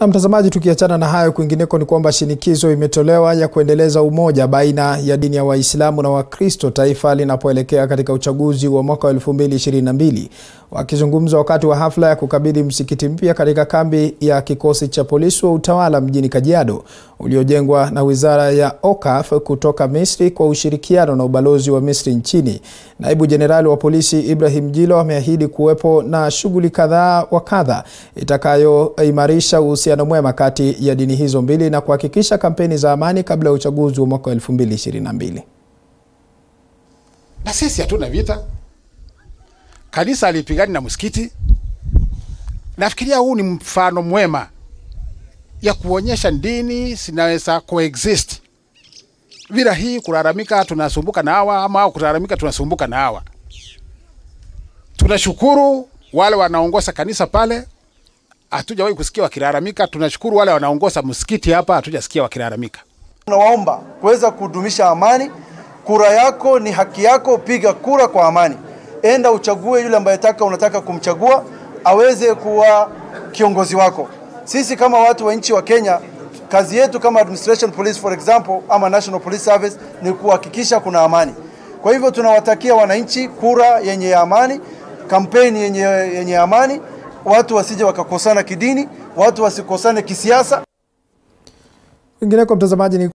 Na mtazamaji, tukiachana na hayo, kwingineko ni kwamba shinikizo imetolewa ya kuendeleza umoja baina ya dini ya Waislamu na Wakristo taifa linapoelekea katika uchaguzi wa mwaka wa 2022. Wakizungumza wakati wa hafla ya kukabidhi msikiti mpya katika kambi ya kikosi cha polisi wa utawala mjini Kajiado uliojengwa na Wizara ya Okaf kutoka Misri kwa ushirikiano na ubalozi wa Misri nchini, naibu jenerali wa polisi Ibrahim Jilo ameahidi kuwepo na shughuli kadhaa wa kadha itakayoimarisha uhusiano mwema kati ya dini hizo mbili na kuhakikisha kampeni za amani kabla ya uchaguzi wa mwaka wa 2022. Na sisi hatuna vita, kanisa alipigani na msikiti. Nafikiria huu ni mfano mwema ya kuonyesha dini zinaweza coexist bila hii kulalamika tunasumbuka na hawa ama au kulalamika tunasumbuka na hawa. Tunashukuru wale wanaongoza kanisa pale, hatujawahi kusikia wakilalamika. Tunashukuru wale wanaongoza msikiti hapa, hatujasikia wakilalamika. Tunawaomba kuweza kudumisha amani. Kura yako ni haki yako, piga kura kwa amani. Enda uchague yule ambaye taka unataka kumchagua aweze kuwa kiongozi wako. Sisi kama watu wa nchi wa Kenya, kazi yetu kama administration police for example, ama national police service ni kuhakikisha kuna amani. Kwa hivyo tunawatakia wananchi kura yenye amani, kampeni yenye, yenye amani, watu wasije wakakosana kidini, watu wasikosane kisiasa. Kwingineko mtazamaji ni